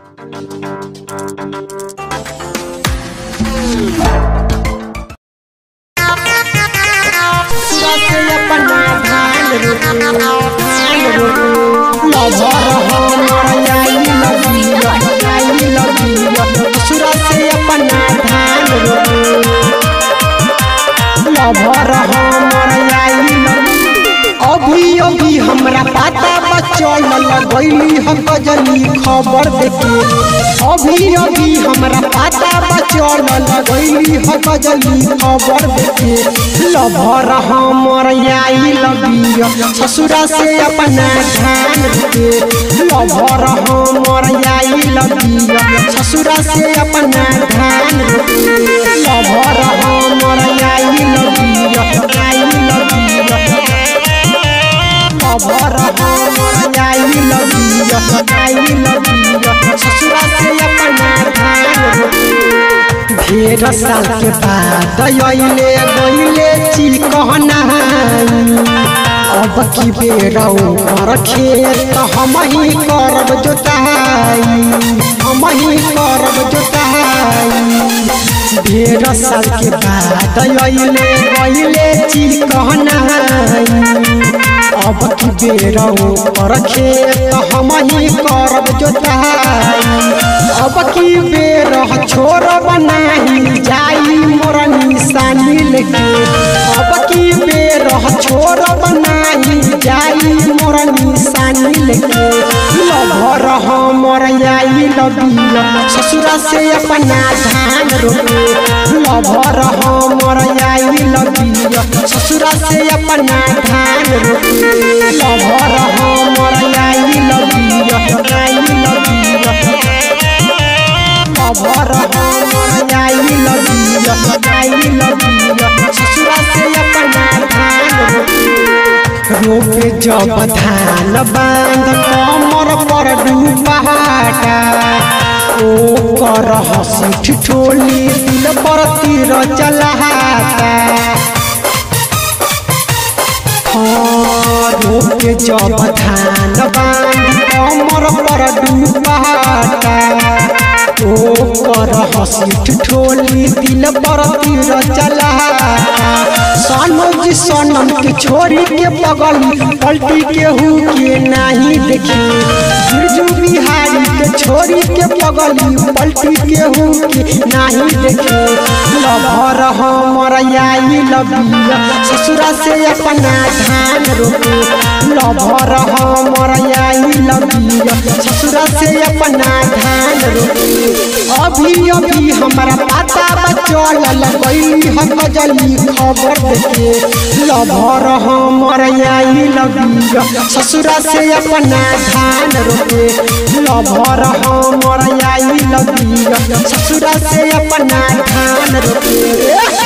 अभी अभी हमरा पता बचल लगैली हम गजनी खबर देखे अभी अभी हमरा पता बचल लगैली हम गजनी खबर देखे लभर हमर आई लबिया ससुरा से अपना ध्यान के लभर हमर आई लबिया ससुरा से अपना ध्यान के लभर हमर आई लबिया आई लबिया खबर हमर आई लबिया आई लबिया ससुरा से अपना ध्यान ढेर साल के बाद अइले गइले चिकहना अब की बेरौ कर खेत हम ही करब जोताई हम ही करब जोताई ढेर साल के बाद अइले गइले चिकहना अब की बेरौ पर खेत हम ही करब जोताई अब की बेर छोर बनाही जाई मोर निशानी लेके अब की बेर छोर बनाही जाई मोर निशानी लेके लभर हमर आई लबिया ससुरा से अपना धान रोके लभर हमर आई लबिया ससुरा से अपना धान रोके लभर हमर आई लबिया आई लबिया खबर हमर आई लबिया आई लबिया ससुरा से अपना धान रोपे जब धान बांध कमर पर डूबाटा ओ कर हसी ठिठोली दिल पर तीर चलाता रोके जब धान बांध कमर पर डूबाटा ओ कर हसी ठिठोली दिल पर तीर चला सनोज सनम के छोरी के बगली पलटी के हु के नहीं देखी बिरजू बिहारी के छोरी के बगली पलटी के हु के नहीं देखी लभर हमर आई लबिया ससुरा से अपना धान रोके लभर हमर आई लबिया ससुरा से अपना धान रोके अभी अभी हमरा पता बचल लगैली हम गजली खबर देखे लभर हमर आई लबिया ससुरा से अपना धान रोके लभर हमर आई लबिया ससुरा से अपना धान रोके